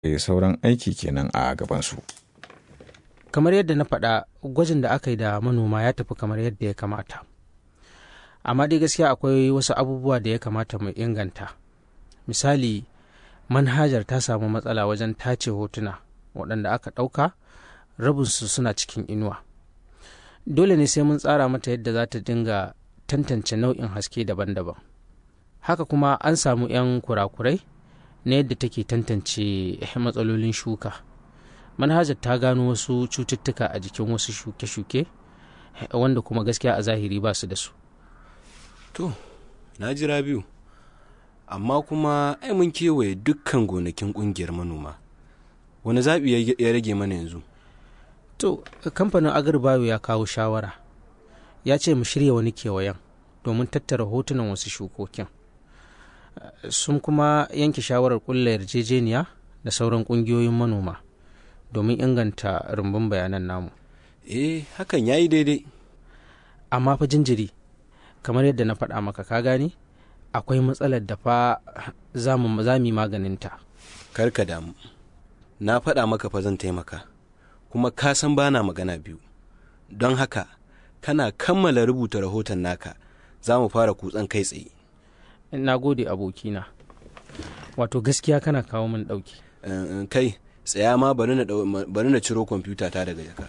sauran aiki kenan a gabansu. kamar yadda na faɗa gwajin da aka yi da manoma ya tafi kamar yadda ya kamata amma dai gaskiya akwai wasu abubuwa da ya kamata mu inganta misali manhajar ta samu matsala wajen tace hotuna waɗanda aka ɗauka rabinsu suna cikin inuwa dole ne sai mun tsara mata yadda za ta dinga tantance nau'in haske daban-daban haka kuma an samu 'yan kurakurai na yadda take tantance matsalolin shuka manhajar ta gano wasu cututtuka a jikin wasu shuke-shuke wanda kuma gaskiya a zahiri ba su da su to na jira biyu amma kuma ai mun kewaye dukkan gonakin kungiyar manoma wani zaɓi ya rage mana yanzu to kamfanin agribayo ya kawo shawara ya ce mu shirya wani kewayen domin tattara hotunan wasu shukokin sun kuma yanke shawarar kulla yarjejeniya da sauran kungiyoyin manoma domin inganta rumbun bayanan namu eh hakan ya yi daidai amma fa jinjiri kamar yadda na faɗa maka ka gane akwai matsalar da fa za mu yi maganinta karka damu na faɗa maka fa zan taimaka kuma ka san bana magana biyu don haka kana kammala rubuta rahoton naka za mu fara kutsan kai tsaye na gode abokina wato gaskiya kana kawo min ɗauki kai tsaya ma bari na ciro kwamfuta ta daga jaka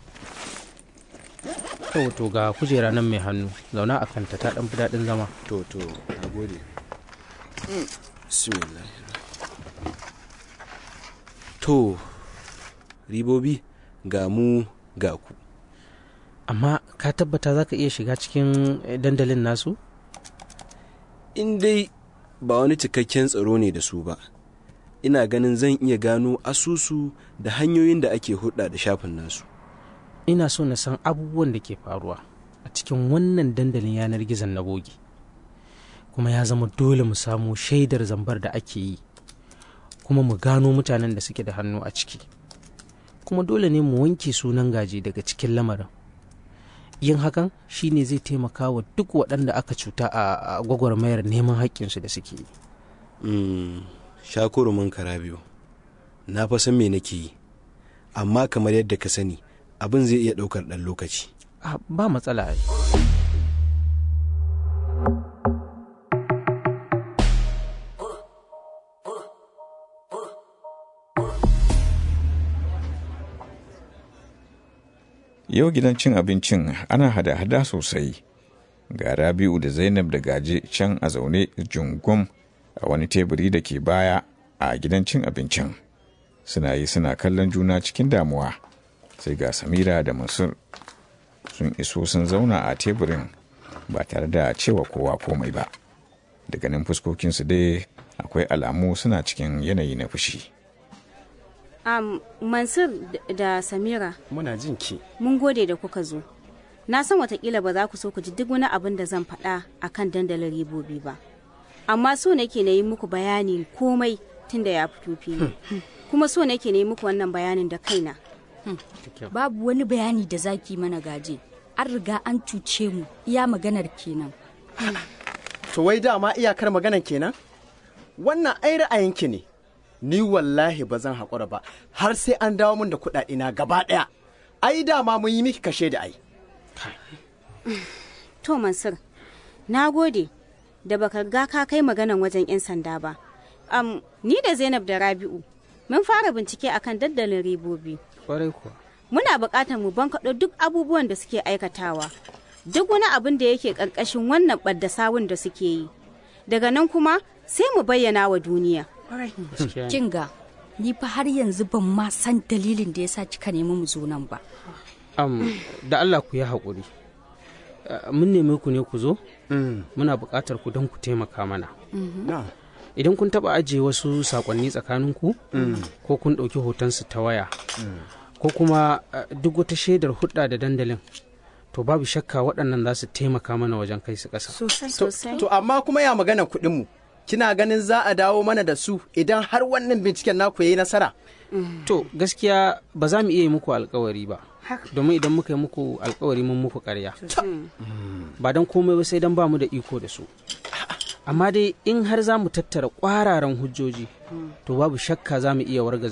to to ga kujera nan mai hannu zauna a kanta ta ɗan fi daɗin zama to to na gode to ribobi ga mu ga ku amma ka tabbata za ka iya shiga cikin dandalin nasu in dai ba wani cikakken tsaro ne da su ba ina ganin zan iya gano asusu da hanyoyin da ake hudda da shafin nasu ina so na san abubuwan da ke faruwa a cikin wannan dandalin yanar gizon na bogi kuma ya zama dole mu samu shaidar zambar da ake yi kuma mu gano mutanen da suke da hannu a ciki kuma dole ne mu wanke sunan gaji daga cikin lamarin yin hakan shine zai taimaka wa duk waɗanda aka cuta a gwagwarmayar neman haƙƙinsu da suke yi shakurumin karabiyo na fa san me nake yi amma kamar yadda ka sani abin zai iya ɗaukar ɗan lokaci ba matsala ai Yau gidan cin abincin ana hada-hada sosai. Ga Rabi'u da Zainab da Gaje can a zaune jungum a wani teburi da ke baya a gidan cin abincin. Suna yi suna kallon juna cikin damuwa. Sai ga Samira da Mansur sun iso sun zauna a teburin ba tare da cewa kowa komai ba. Daga nan fuskokinsu dai akwai alamu suna cikin yanayi na fushi. Um, Mansur da Samira. Muna jin ki. Mun gode da kuka zo. Na san watakila ba za ku so ku ji duk wani abin da zan faɗa a kan dandalin ribobi ba. Amma so nake na yi muku bayani komai tun da ya fito fili. Kuma so nake na yi muku wannan bayanin da kaina. Babu wani bayani da zaki mana gaje. An riga an cuce mu iya maganar kenan. To wai dama iyakar maganar kenan? Wannan ai ra'ayinki ne. ni wallahi ba zan haƙura ba har sai an dawo min da kuɗaɗe na gaba ɗaya ai dama mun yi miki kashe da ai to mansur na gode da baka ga ka kai maganan wajen 'yan sanda ba um, ni da zainab da rabi'u mun fara bincike akan daddalin ribobi kwarai kuwa muna buƙatar mu bankaɗo duk abubuwan da suke aikatawa duk wani abin da yake ƙarƙashin wannan ɓadda sawun da suke yi daga nan kuma sai mu bayyana wa duniya Kinga, ni fa har yanzu ban ma san dalilin da yasa kika nemi mu zo nan ba. Um, da Allah ku yi haƙuri. Uh, mun neme ku ne ku zo? Mm. Muna buƙatar ku don ku taimaka mana. Mm -hmm. no. Idan kun taɓa ajiye wasu saƙonni tsakaninku, mm. ko kun ɗauki hotonsu ta waya, ko kuma uh, duk wata shaidar hudda da dandalin. To babu shakka waɗannan za su taimaka mana wajen kai su ƙasa. Sosai, sosai. To, amma kuma ya magana kuɗinmu. kina ganin za a dawo mana da su idan har wannan binciken naku ya yi nasara? To gaskiya ba za mu iya yi muku alkawari ba. Domin idan muka yi muku alkawari mun muku karya. Ba don komai ba sai don ba mu da iko da su. Amma dai in har za mu tattara kwararan hujjoji, to babu shakka za mu iya wargaza